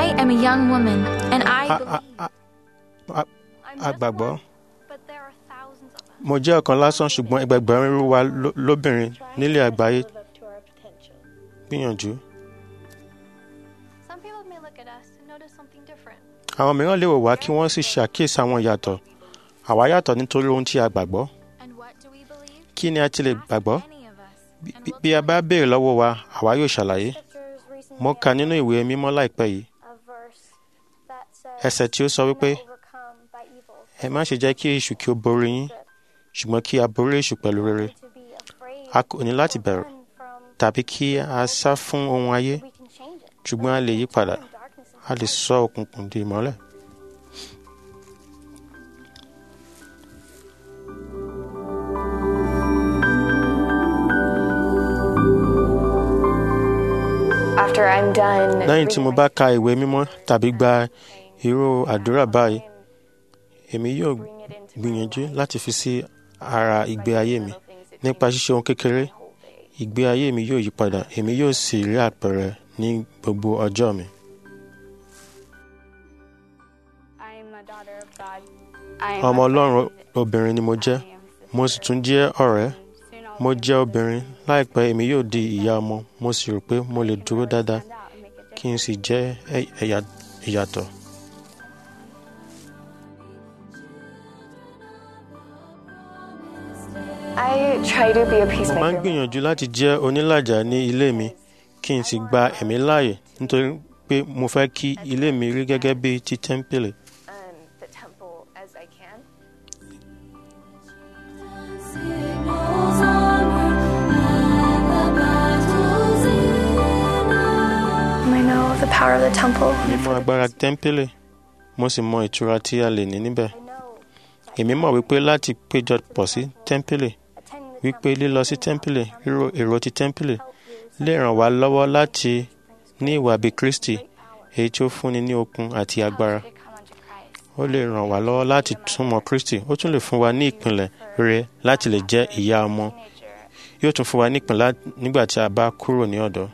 I am a young woman, and I A- believe. a- a- a- I'm a just gbàgbọ́. one, but there are thousands of us. mo jẹ́ ọ̀kan lásán ṣùgbọ́n ẹgbẹgbẹ̀rún irú wa ló- lóbìnrin nílé àgbáyé live up to our potential. gbìyànjú. Some people may look at us and notice something different. àwọn mìíràn lè wò wá kí wọ́n sì ṣàkíyèsí àwọn ìyàtọ̀ àwa yàtọ̀ nítorí ohun tí a gbàgbọ́ And what do we believe? kí ni a ti lè Ask gbàgbọ́ any of us, Bí- and bí- we'll bí a tell bá you. béèrè lọ́wọ́ wa àwa yóò ṣàlàyé Scriptures recently mo kà nínú ìwé mímọ́ láìpẹ́ yìí a verse that says, ẹsẹ̀ tí ó sọ "Do wípé not overcome by evil, ẹ má ṣe jẹ́ kí èṣù kí ó borí yín ṣùgbọ́n kí a borí èṣù pẹ̀lú rere to be afraid a kò ní láti or bẹ̀rù run from, tàbí kí a sá fún ohun ayé we can change it. ṣùgbọ́n a lè yí padà Turn darkness into a lè light. sọ òkùnkùn di ìmọ́lẹ̀. After I'm done lẹ́yìn tí mo bá ka ìwé mímọ́ tàbí gba irú àdúrà báyìí èmi yóò gbìyànjú láti fi sí ara ìgbé ayé mi nípa ṣíṣe ohun kékeré ìgbé ayé mi yóò yí padà èmi yóò sì rí àpẹẹrẹ ní gbogbo ọjọ́ mi. ọmọ ọlọ́run obìnrin ni mo jẹ́ mo sì tún jẹ́ ọ̀rẹ́ mo jẹ́ obìnrin láìpẹ́ èmi yóò di ìyá ọmọ mo sì rò pé mo lè dúró dáadáa kí n sì jẹ́ ẹ- ẹ̀yà- ìyàtọ̀. I try to be a mo máa ń peacemaker. gbìyànjú láti jẹ́ onílàjà ní ilé mi kí n sì gba ẹ̀mí láàyè nítorí pé mo fẹ́ kí ilé mi rí gẹ́gẹ́ bí ti tẹ́ḿpìlì. um, the temple as I can. I know the power of the temple. mo mọ agbára tẹ́ḿpìlì mo sì mọ ìtura tí a lè ní níbẹ̀. I know èmi mọ̀ wípé láti péjọ pọ̀ sí tẹ́ḿpìlì attending the wípé lílọ sí tẹ́ḿpìlì ríro èrò ti tẹ́ḿpìlì help you lè ràn wá lọ́wọ́ láti ní ìwà bí Kristi èyí tí ó fúnni ní okun àti agbára. ó lè ràn wá lọ́wọ́ láti túmọ̀ Kristi ó tún lè fún wa ní ìpìlẹ̀ rere láti lè jẹ́ ìyá ọmọ yóò tún fún wa ní ìpìlẹ̀ nígbà tí a bá kúrò ní ọ̀dọ́.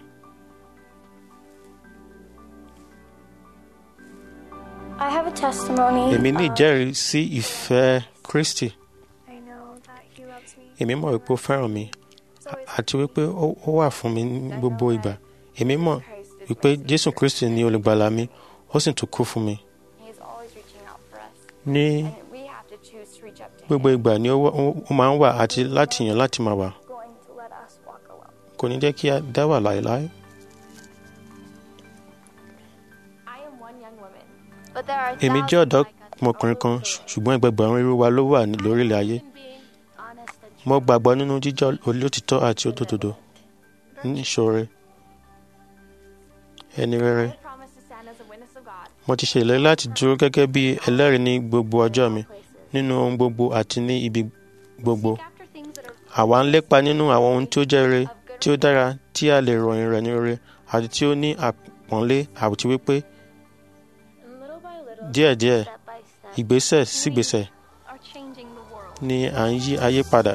I have a testimony. èmi ní of- ìjẹ́rìí sí ìfẹ́ Kristi I know that he loves me. èmi mọ̀ wípé ó fẹ́ràn mi àti wípé ó ó wà fún mi ní gbogbo ìgbà èmi mọ̀ wípé Jésù Kristi ni olùgbàlà mi ó sì tún kú fún mi He is always reaching out for us. ní And we have to choose to reach up to gbogbo him. ìgbà ni ó wà- ó- ó máa ń wà àti láti yàn láti máa wà going to let us walk alone. kò ní jẹ́ kí a dá wà láéláé. I am one young woman, but there are èmi jẹ́ thousands ọ̀dọ́ like us ọmọkùnrin all kan over the world. ṣùgbọ́n ẹgbẹgbẹ̀rún irú wa ló wà ní- lórílẹ̀ ayé Human being, honest and mo true. gbàgbọ́ nínú jíjẹ́ olótìtọ́ àti òdodo níṣòro ẹni rere I promise to stand as a witness of God. mo ti ṣe ìlérí láti dúró gẹ́gẹ́ bí ẹlẹ́rìí ní gbogbo ọjọ́ mi places. nínú ohun gbogbo àti ní ibi gbogbo Seek after things that are àwa ń lépa nínú àwọn ohun tí ó jẹ́ rere of good tí ó dára tí a lè ròyìn rẹ̀ ní rere àti tí ó ní àpọ́nlé àti wípé and little by little, díẹ̀díẹ̀ step by step, ìgbésẹ̀ sígbésẹ̀ are changing the world. ni à ń yí ayé padà.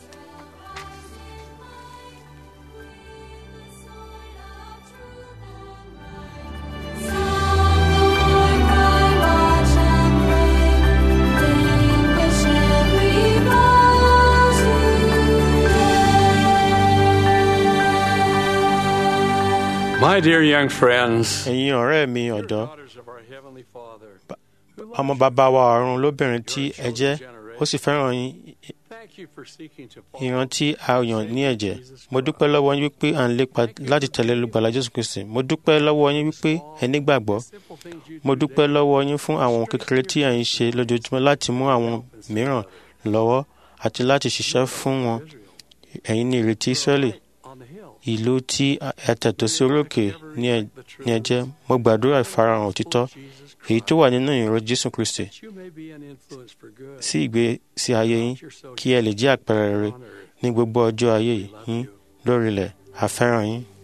My dear young friends, ẹ̀yin ọ̀rẹ́ mi ọ̀dọ́ daughters of our Heavenly Father, ọmọ bàbá wa ọ̀run lóbìnrin tí ẹ jẹ́ ó sì fẹ́ràn yín thank you for seeking to ìran tí a yàn ní ẹ̀jẹ̀ mo dúpẹ́ lọ́wọ́ yín wípé à ń lépa láti tẹ̀lé olùgbàlà Jésù Kristi mo dúpẹ́ lọ́wọ́ yín wípé ẹ nígbàgbọ́ simple things you mo do dúpẹ́ daily. lọ́wọ́ yín fún àwọn kékeré tí ẹ̀ ń ṣe lójoojúmọ́ láti mú àwọn mìíràn lọ́wọ́ àti láti ṣiṣẹ́ fún wọn ẹ̀yin ní ìrètí Ísírẹ́lì on the hill. ìlú tí ẹ tẹ̀tọ́ sí orókè ní ẹ- ní ẹ jẹ́ mo gbàdúrà ìfarahàn òtítọ́ Jesus èyí tó wà nínú ìró Jésù Kristi that you may be an influence for good. sí ìgbésí ayé yín You're so kí ẹ lè jẹ́ àpẹẹrẹ rere honored. ní gbogbo ọjọ́ ayé yín lórílẹ̀ àfẹ́ràn yín.